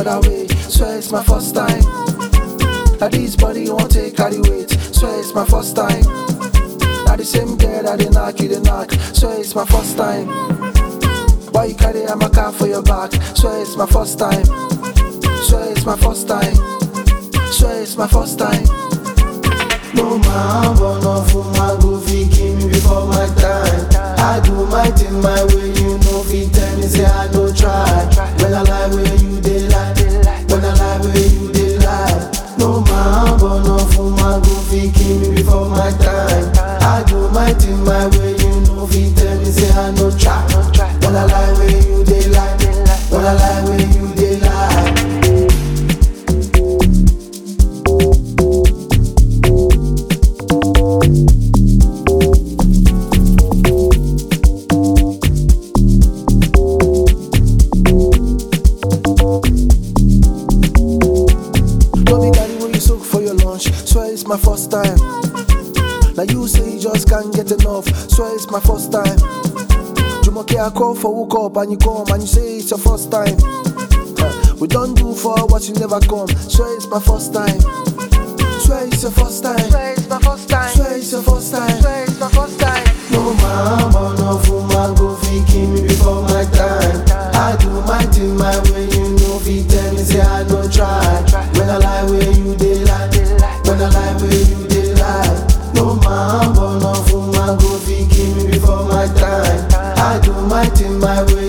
other way. Swear it's my first time. Now this body won't take carry weight. Swear it's my first time. Now the same girl that they knock you, they knock. Swear it's my first time. Why you carry a car for your back? Swear it's my first time. Swear it's my first time. Swear it's my first time. No man born off woman go fit kill me before my time. I do my thing my way, you know fit tell me say I no try. When I lie where you dey lie, when I lie where you dey lie. No man born off woman go fit kill me before my time. I do my thing my way, you know fit tell me say I no try. When I lie where you dey lie, when I lie where you dey lie. No be carry what you soak for your lunch. Swear it's my first time. Now you say you just can't get enough. Swear it's my first time. Jumoke, I call for hook up and you come and you say it's your first time. Uh, we don't do for what you never come. Swear it's my first time. Swear it's your first time. Swear it's my first time. Swear it's your first time. Swear it's my first time. No man born off woman go fit kill me before my time. I do my thing my way, you know fit tell me say I no try. When I lie where you dey lie, when I lie where you dey lie. No man born off woman go fit kill me before my time. I do my thing my way,